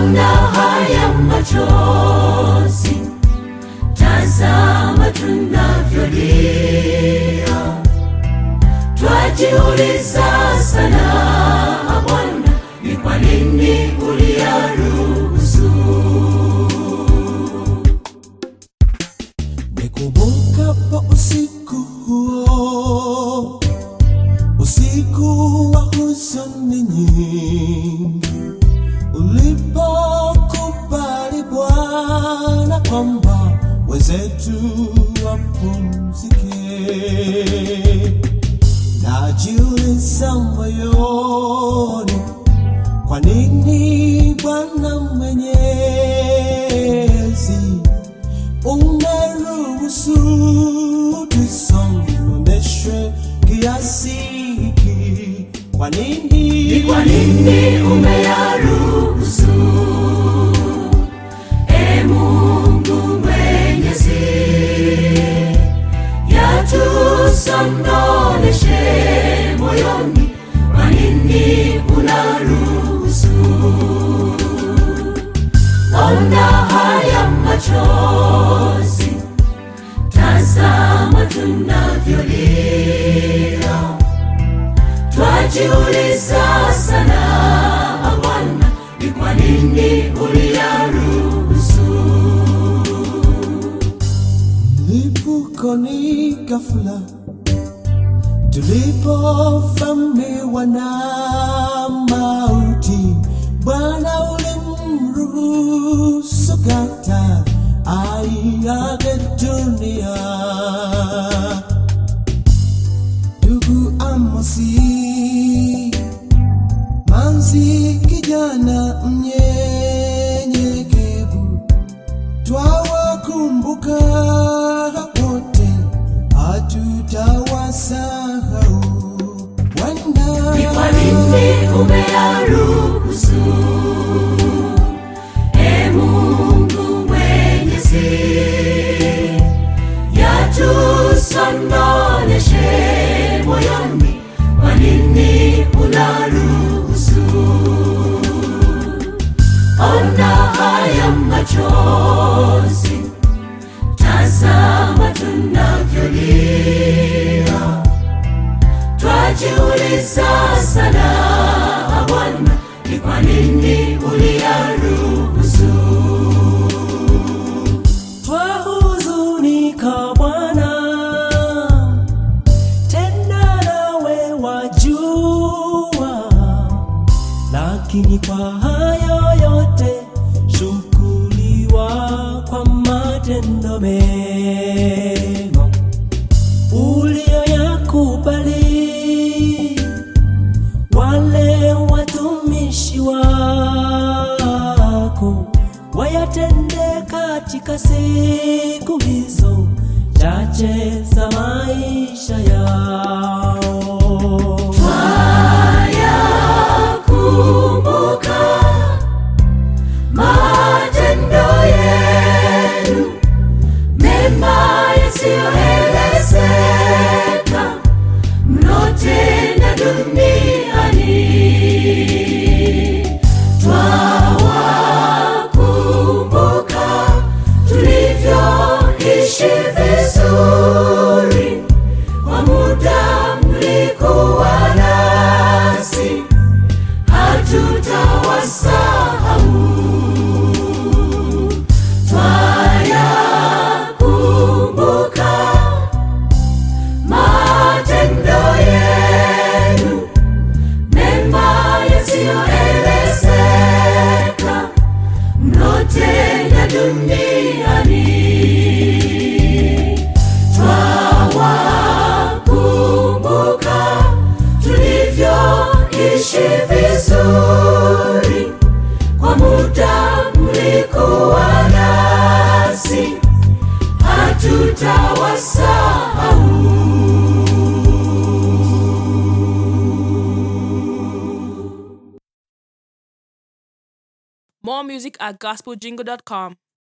ona haya machozi, tazama tunavyolia, twajiuliza sana Bwana, ni kwa nini uliyaruhusu? Nikumbukapo usiku huo, usiku wa huzuni nyingi, ulipokubali Bwana kwamba wenzetu wapumzike, najiuliza moyoni, kwa nini Bwana Mwenyezi umeruhusu tusononeshwe kiasi hiki? Kwa nini? Ni kwa nini umeyaruhusu? E Mungu Mwenyezi, yatusondoneshe moyoni, kwa nini unaruhusu? Ona haya machozi, tazama tunavyolia twajiuliza sana Bwana, ni kwa nini uliyaruhusu? Lipukoni ghafla tulipovamiwa na mauti, Bwana ulimruhusu kata aiage dunia. Ndugu Amosi, manzi kijana mnyenyekevu, twawakumbuka wote, hatutawasahau. Bwana, Ni kwa nini umeyaruhusu? E Mungu Mwenyezi, yatusondoneshe moyoni, kwa nini unaruhusu? Ona haya machozi, tazama tunavyolia twajiuliza sana Bwana, ni kwa nini uliyaruhusu? twahuzunika Bwana, tena nawe wajua, lakini kwa hayo yote shukuriwa kwa matendo mema uliyoyakubali wale watumishi wako wayatende katika siku hizo chache za maisha yao. Kumbuka matendo yenu mema yasiyoelezeka mnotenda duniani. Twawakumbuka tulivyoishi vizuri kwa muda mlikuwa nasi hatutawasahau. Twayakumbuka matendo yenu mema yasiyoelezeka mnotenda duniani. Twawakumbuka tulivyoishi vizuri kwa muda mlikuwa nasi, hatutawasahau. More music at gospeljingle.com.